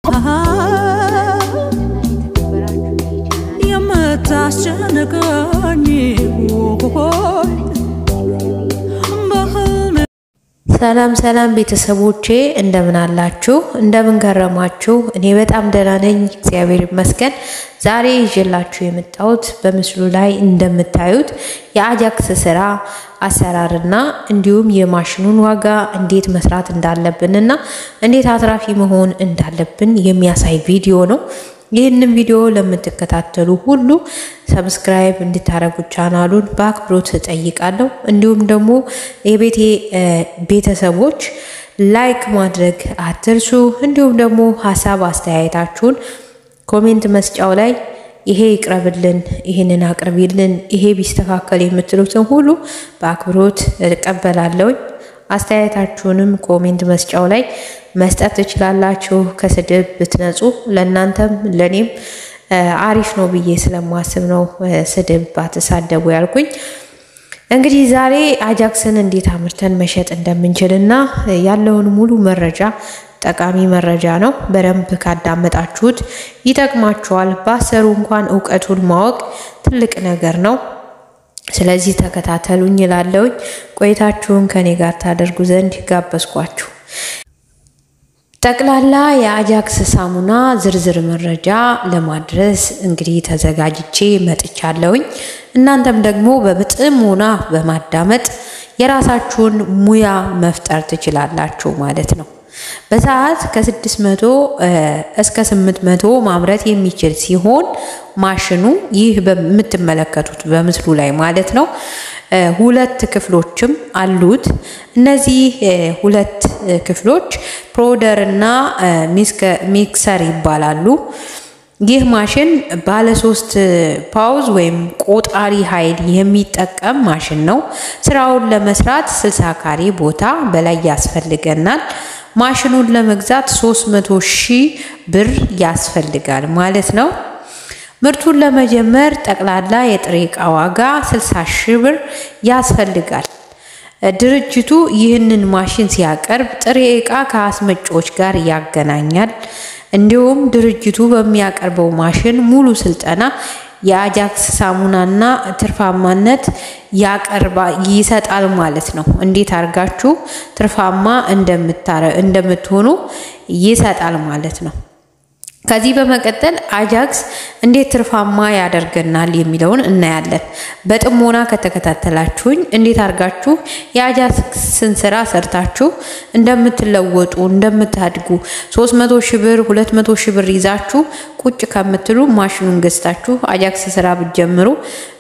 የምታስጨንቀኝ ሆይ በህልሜ ሰላም ሰላም ቤተሰቦቼ እንደምን አላችሁ? እንደምን ከረማችሁ? እኔ በጣም ደህና ነኝ፣ እግዚአብሔር ይመስገን። ዛሬ ይዤላችሁ የመጣሁት በምስሉ ላይ እንደምታዩት የአጃክስ ስራ አሰራርና እንዲሁም የማሽኑን ዋጋ እንዴት መስራት እንዳለብንና እንዴት አትራፊ መሆን እንዳለብን የሚያሳይ ቪዲዮ ነው። ይህንን ቪዲዮ ለምትከታተሉ ሁሉ ሰብስክራይብ እንድታደርጉ ቻናሉን በአክብሮት እጠይቃለሁ። እንዲሁም ደግሞ የቤቴ ቤተሰቦች ላይክ ማድረግ አትርሱ። እንዲሁም ደግሞ ሀሳብ አስተያየታችሁን ኮሜንት መስጫው ላይ ይሄ ይቅረብልን፣ ይህንን አቅርቢልን፣ ይሄ ቢስተካከል የምትሉትን ሁሉ በአክብሮት እቀበላለሁኝ። አስተያየታችሁንም ኮሜንት መስጫው ላይ መስጠት ትችላላችሁ። ከስድብ ብትነጹ ለእናንተም ለእኔም አሪፍ ነው ብዬ ስለማስብ ነው ስድብ ባትሳደቡ ያልኩኝ። እንግዲህ ዛሬ አጃክስን እንዴት አምርተን መሸጥ እንደምንችልና ያለውን ሙሉ መረጃ ጠቃሚ መረጃ ነው። በደንብ ካዳመጣችሁት ይጠቅማችኋል። ባሰሩ እንኳን እውቀቱን ማወቅ ትልቅ ነገር ነው። ስለዚህ ተከታተሉኝ እላለሁኝ። ቆይታችሁን ከኔ ጋር ታደርጉ ዘንድ ጋበዝኳችሁ። ጠቅላላ የአጃክስ ሳሙና ዝርዝር መረጃ ለማድረስ እንግዲህ ተዘጋጅቼ መጥቻለሁኝ። እናንተም ደግሞ በጥሞና በማዳመጥ የራሳችሁን ሙያ መፍጠር ትችላላችሁ ማለት ነው። በሰዓት ከ600 እስከ 800 ማምረት የሚችል ሲሆን ማሽኑ ይህ በምትመለከቱት በምስሉ ላይ ማለት ነው ሁለት ክፍሎችም አሉት። እነዚህ ሁለት ክፍሎች ፕሮደር እና ሚክሰር ይባላሉ። ይህ ማሽን ባለ ሶስት ፓውዝ ወይም ቆጣሪ ኃይል የሚጠቀም ማሽን ነው። ስራውን ለመስራት 60 ካሬ ቦታ በላይ ያስፈልገናል። ማሽኑን ለመግዛት 300 ሺህ ብር ያስፈልጋል ማለት ነው። ምርቱን ለመጀመር ጠቅላላ የጥሬ ዕቃ ዋጋ 60 ሺህ ብር ያስፈልጋል። ድርጅቱ ይህንን ማሽን ሲያቀርብ ጥሬ ዕቃ ከአስመጪዎች ጋር ያገናኛል። እንዲሁም ድርጅቱ በሚያቀርበው ማሽን ሙሉ ስልጠና የአጃክስ ሳሙናና ትርፋማነት ያቀርባ ይሰጣል ማለት ነው። እንዴት አድርጋችሁ ትርፋማ እንደምትሆኑ ይሰጣል ማለት ነው። ከዚህ በመቀጠል አጃክስ እንዴት ትርፋማ ያደርገናል የሚለውን እናያለን። በጥሞና ከተከታተላችሁኝ እንዴት አድርጋችሁ የአጃክስን ስራ ሰርታችሁ እንደምትለወጡ እንደምታድጉ 300 ሺህ ብር 200 ሺህ ብር ይዛችሁ ቁጭ ከምትሉ ማሽኑን ገዝታችሁ አጃክስ ስራ ብትጀምሩ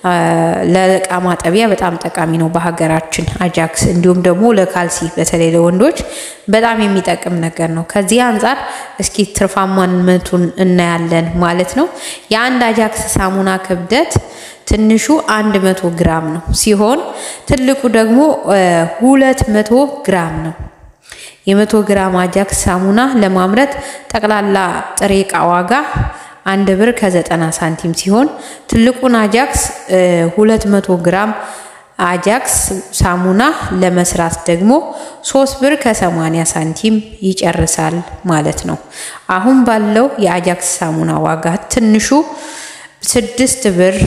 ለእቃ ማጠቢያ በጣም ጠቃሚ ነው በሀገራችን አጃክስ። እንዲሁም ደግሞ ለካልሲ በተለይ ለወንዶች በጣም የሚጠቅም ነገር ነው። ከዚህ አንጻር እስኪ ትርፋማነቱን እናያለን ማለት ነው። የአንድ አጃክስ ሳሙና ክብደት ትንሹ 100 ግራም ነው ሲሆን ትልቁ ደግሞ 200 ግራም ነው። የመቶ ግራም አጃክስ ሳሙና ለማምረት ጠቅላላ ጥሬ ዕቃ ዋጋ አንድ ብር ከዘጠና ሳንቲም ሲሆን ትልቁን አጃክስ 200 ግራም አጃክስ ሳሙና ለመስራት ደግሞ ሶስት ብር ከ80 ሳንቲም ይጨርሳል ማለት ነው። አሁን ባለው የአጃክስ ሳሙና ዋጋ ትንሹ ስድስት ብር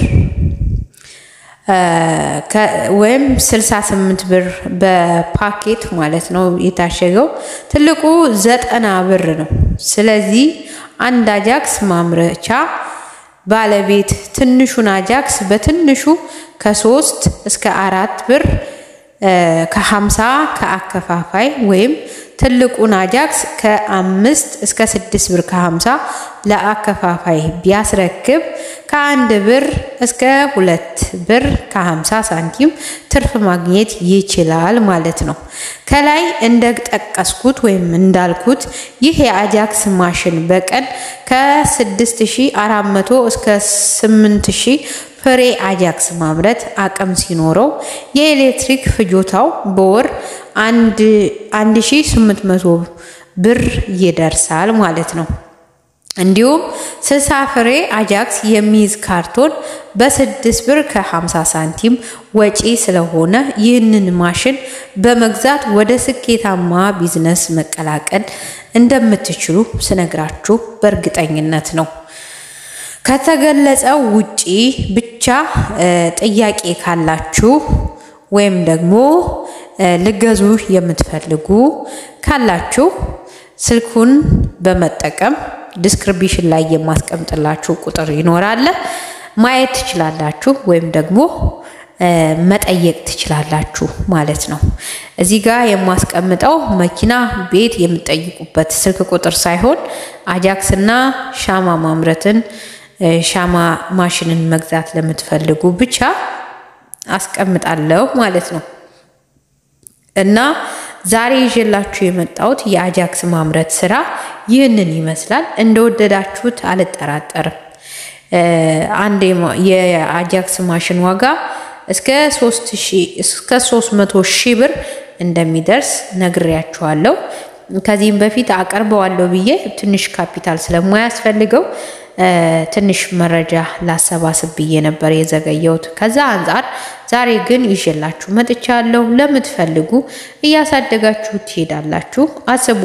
ወይም 68 ብር በፓኬት ማለት ነው የታሸገው። ትልቁ ዘጠና ብር ነው። ስለዚህ አንድ አጃክስ ማምረቻ ባለቤት ትንሹን አጃክስ በትንሹ ከሶስት እስከ አራት ብር ከሀምሳ ከአከፋፋይ ወይም ትልቁን አጃክስ ከአምስት እስከ ስድስት ብር ከሀምሳ ለአከፋፋይ ቢያስረክብ ከአንድ ብር እስከ ሁለት ብር ከሀምሳ ሳንቲም ትርፍ ማግኘት ይችላል ማለት ነው። ከላይ እንደጠቀስኩት ወይም እንዳልኩት ይህ የአጃክስ ማሽን በቀን ከ6400 እስከ 8000 ፍሬ አጃክስ ማምረት አቅም ሲኖረው የኤሌክትሪክ ፍጆታው በወር 1800 ብር ይደርሳል ማለት ነው። እንዲሁም 60 ፍሬ አጃክስ የሚይዝ ካርቶን በስድስት ብር ከ50 ሳንቲም ወጪ ስለሆነ ይህንን ማሽን በመግዛት ወደ ስኬታማ ቢዝነስ መቀላቀል እንደምትችሉ ስነግራችሁ በእርግጠኝነት ነው። ከተገለጸው ውጪ ብቻ ጥያቄ ካላችሁ ወይም ደግሞ ልገዙ የምትፈልጉ ካላችሁ ስልኩን በመጠቀም ዲስክሪፕሽን ላይ የማስቀምጥላችሁ ቁጥር ይኖራል ማየት ትችላላችሁ፣ ወይም ደግሞ መጠየቅ ትችላላችሁ ማለት ነው። እዚህ ጋር የማስቀምጠው መኪና፣ ቤት የምትጠይቁበት ስልክ ቁጥር ሳይሆን አጃክስ እና ሻማ ማምረትን ሻማ ማሽንን መግዛት ለምትፈልጉ ብቻ አስቀምጣለሁ ማለት ነው። እና ዛሬ ይዤላችሁ የመጣሁት የአጃክስ ማምረት ስራ ይህንን ይመስላል። እንደወደዳችሁት አልጠራጠርም። አንድ የአጃክስ ማሽን ዋጋ እስከ 300 ሺህ ብር እንደሚደርስ ነግሬያችኋለሁ። ከዚህም በፊት አቀርበዋለሁ ብዬ ትንሽ ካፒታል ስለማያስፈልገው ትንሽ መረጃ ላሰባስብ ብዬ ነበር የዘገየሁት። ከዛ አንጻር ዛሬ ግን ይዤላችሁ መጥቻለሁ። ለምትፈልጉ እያሳደጋችሁ ትሄዳላችሁ። አስቡ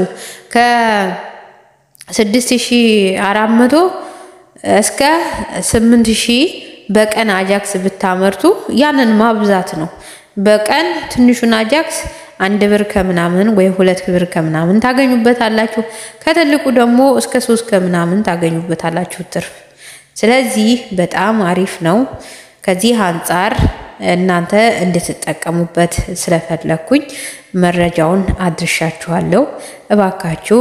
ከ6400 እስከ 8000 በቀን አጃክስ ብታመርቱ ያንን ማብዛት ነው። በቀን ትንሹን አጃክስ አንድ ብር ከምናምን ወይ ሁለት ብር ከምናምን ታገኙበታላችሁ። ከትልቁ ደግሞ እስከ ሶስት ከምናምን ታገኙበታላችሁ ትርፍ። ስለዚህ በጣም አሪፍ ነው። ከዚህ አንጻር እናንተ እንድትጠቀሙበት ስለፈለግኩኝ መረጃውን አድርሻችኋለሁ። እባካችሁ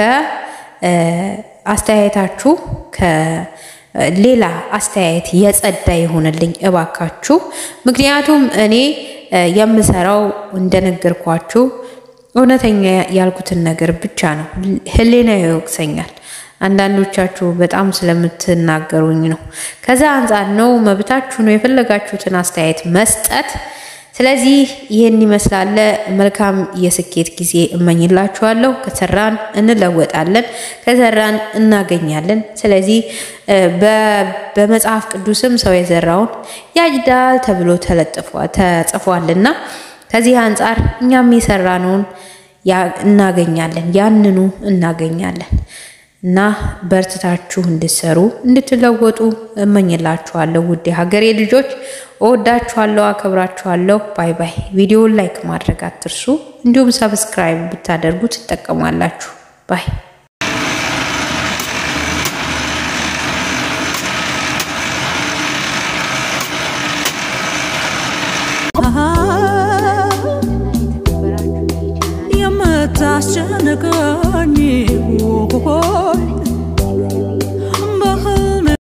ከአስተያየታችሁ ከሌላ አስተያየት የጸዳ ይሆንልኝ እባካችሁ። ምክንያቱም እኔ የምሰራው እንደነገርኳችሁ እውነተኛ ያልኩትን ነገር ብቻ ነው። ሕሊና ይወቅሰኛል። አንዳንዶቻችሁ በጣም ስለምትናገሩኝ ነው። ከዛ አንጻር ነው፣ መብታችሁ ነው የፈለጋችሁትን አስተያየት መስጠት። ስለዚህ ይህን ይመስላል። መልካም የስኬት ጊዜ እመኝላችኋለሁ። ከሰራን እንለወጣለን፣ ከሰራን እናገኛለን። ስለዚህ በመጽሐፍ ቅዱስም ሰው የዘራውን ያጭዳል ተብሎ ተጽፏልና ከዚህ አንጻር እኛም የሰራነውን እናገኛለን፣ ያንኑ እናገኛለን። እና በርትታችሁ እንድትሰሩ እንድትለወጡ እመኝላችኋለሁ። ውድ ሀገሬ ልጆች እወዳችኋለሁ፣ አከብራችኋለሁ። ባይ ባይ። ቪዲዮውን ላይክ ማድረግ አትርሱ። እንዲሁም ሰብስክራይብ ብታደርጉ ትጠቀማላችሁ። ባይ